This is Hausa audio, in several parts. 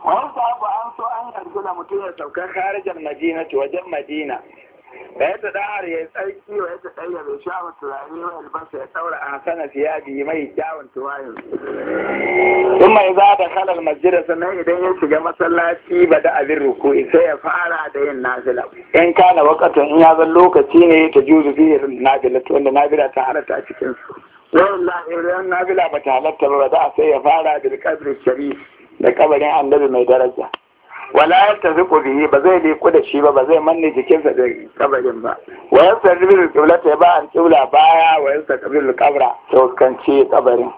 wani sabu an so an yarda da mutum ya sauka kharijar madina wajen madina da ya ta dahar ya tsarki wa ya ta ɗaya bai sha wa turare wa albasa ya ɗaura a hasana siyabi mai kyawun tuwayin in mai za da halal masjida sannan idan ya shiga masallaci ba da abin ruku'i sai ya fara da yin nafila in kana wakatan in ya zan lokaci ne ta juzu fi nafila wanda nafila ta halatta a cikin su wallahi idan nafila ba ta halatta ba da sai ya fara bil qadri sharif da kabarin annabi mai daraja wala ya tafi bihi ba zai liku da shi ba ba zai manne jikinsa da kabarin ba wa yasa ribil qiblata ba an qibla baya wa yasa qabil qabra to kanci kabarin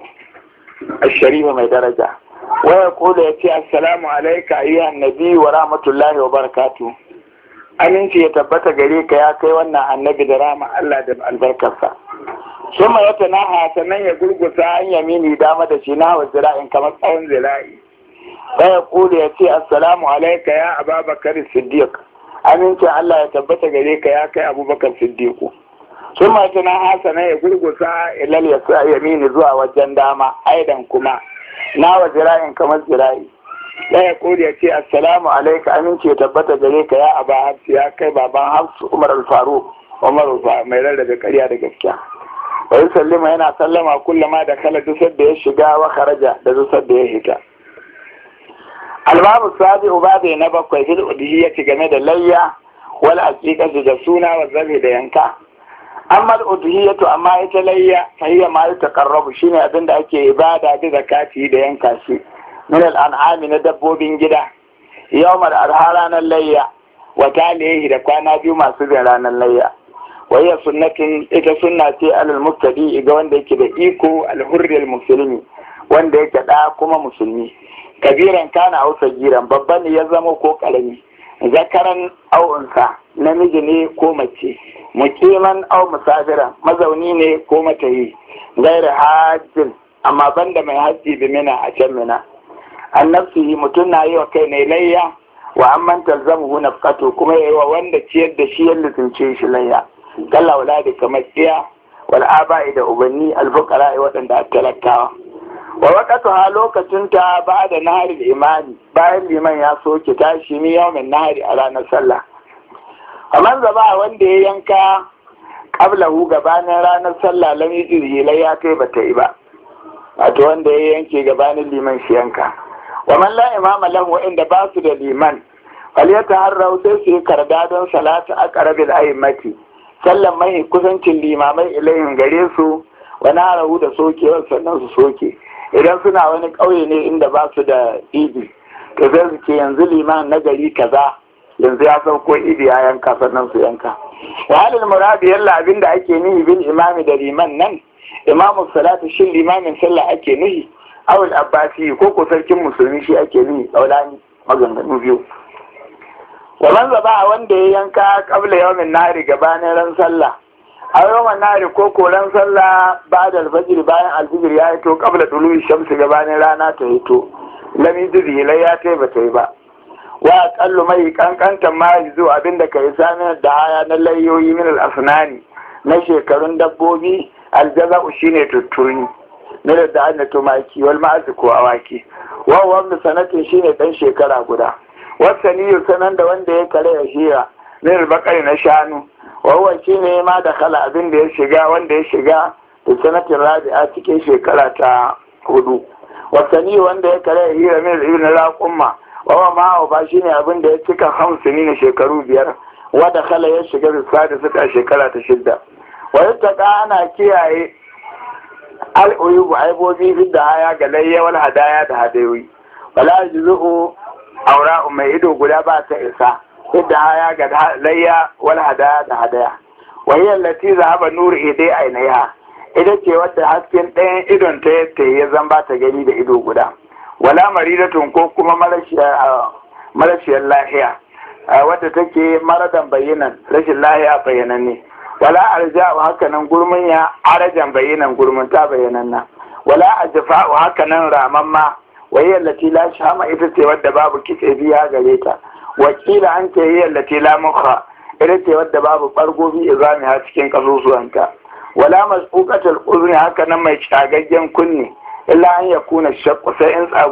الشريف mai daraja wa yaqulu yace assalamu alayka ayyuhan nabi wa rahmatullahi wa barakatuh aminci ya tabbata gare ka ya kai wannan annabi da rama Allah da albarkarsa summa ya tanaha sannan ya gurgusa an yamini dama da shi na wa zira'in kamar tsawon zira'i sai ya kula ya ce assalamu alaika ya ababakar siddiq amincin Allah ya tabbata gare ka ya kai abubakar siddiqu sun ma tana hasana ya gurgusa ilal ya sa yamini zuwa wajen dama aidan kuma na wa zira'in kamar zira'i sai ya kula ya ce assalamu alaika aminci ya tabbata gare ka ya aba hafsu ya kai baban hafsu umar al-faruq umar mai rarrabe karya da gaskiya wa sallama yana sallama kullama da kala dusar da ya shiga wa kharaja da dusar da ya hita albabu sabi ubabe na bakwai fil udhiyati game da layya wal aqiqatu da suna wa zabi da yanka amma al udhiyatu amma ita layya fa hiya ma yataqarrabu shine abin da ake ibada da zakati da yanka shi min al an'ami na dabbobin gida yawmal arha ranar layya wa talihi da kwana biyu masu bin ranar layya wayya sunnatin ita sunna ce alal muftadi ga wanda yake da iko al hurri musulmi wanda yake da kuma musulmi kabiran kana au sagiran babba ne ya zama ko karami zakaran au unsa namiji ne ko mace mukiman au musafiran mazauni ne ko matayi gaira hajjin amma banda mai hajji bi mina a can mina an nafsihi mutum na yi wa kai ne layya wa an man talzamuhu nafqatu kuma yayi wa wanda ciyar da shi ya lizince shi layya kalla wala da kamar tsiya wal aba'i da ubanni alfuqara waɗanda a talakawa wa waƙatuha lokacin ta ba da nahari da imani bayan liman ya soke tashi ni yawmin nahari a ranar sallah kamar zaba wanda ya yanka qablahu gabanin ranar sallah lam yujri ya kai bata yi ba wato wanda ya yanke gabanin liman shi yanka wa man la imama lahu inda ba su da liman falyataharrau sai su yi karda don salatu aqrabil a'immati sallan mai kusancin limamai ilayhin gare su wani harahu da sokewar sannan su soke idan suna wani ƙauye ne inda ba su da idi to zai su ce yanzu liman na gari kaza yanzu ya sauko idi ya yanka sannan su yanka wahalin muradi yalla abin da ake nihi bin imami da liman nan imamu salatu shin limamin sallah ake nihi awul abbasi ko ko sarkin musulmi shi ake nihi kaulani maganganu biyu wannan zaba wanda ya yanka kabla yawmin nari gabanin ran sallah a yawan nari ko koran sallah ba da alfajir bayan alfijir ya hito kabla dulu shamsu gabanin rana ta hito lami dubi lai ya ta ba ta yi ba wa kallu mai kankantan ma zo abinda ka yi sami da haya na layoyi min al-asnani na shekarun dabbobi aljaza'u shine tuttuni na da an tumaki wal ma'azi ko awaki wa wanda sanatin shine dan shekara guda wasaniyu sanan da wanda ya kare ya hira min al na shanu wawan shi ne ma da kala abin da ya shiga wanda ya shiga da sanatin rabi'a cikin shekara ta hudu wasanni wanda ya kare ya hira min ibn raqumma wawa ma ba shi ne abin da ya cika hamsini na shekaru biyar wanda kala ya shiga bisa da suka shekara ta shidda wa yattaka ana kiyaye al'uyubu aibobi fi da haya ga layyawar hadaya da hadayoyi wala juzu'u aura mai ido guda ba ta isa yadda haya ga layya wal hadaya da hadaya wahiyar lati zahaba nuru idai ainiha ita ce wadda hasken ɗayan idon ta yadda ya zan ba ta gani da ido guda wala maridatun ko kuma marashiyar lahiya wadda take maradan bayyanan rashin lahiya bayyanan ne wala arja'u hakanan gurmin ya arajan bayyanan gurmin ta bayyanan na wala ajfa'u hakanan ramamma wahiyar lati la shama ita ce wadda babu kitse biya gare ta wakila an ce yi allati la mukha ita ce wadda babu bargobi izami ha cikin kasusuwanta wala masbuqatul uzni haka nan mai cagaggen kunne illa an yakuna shakku sai in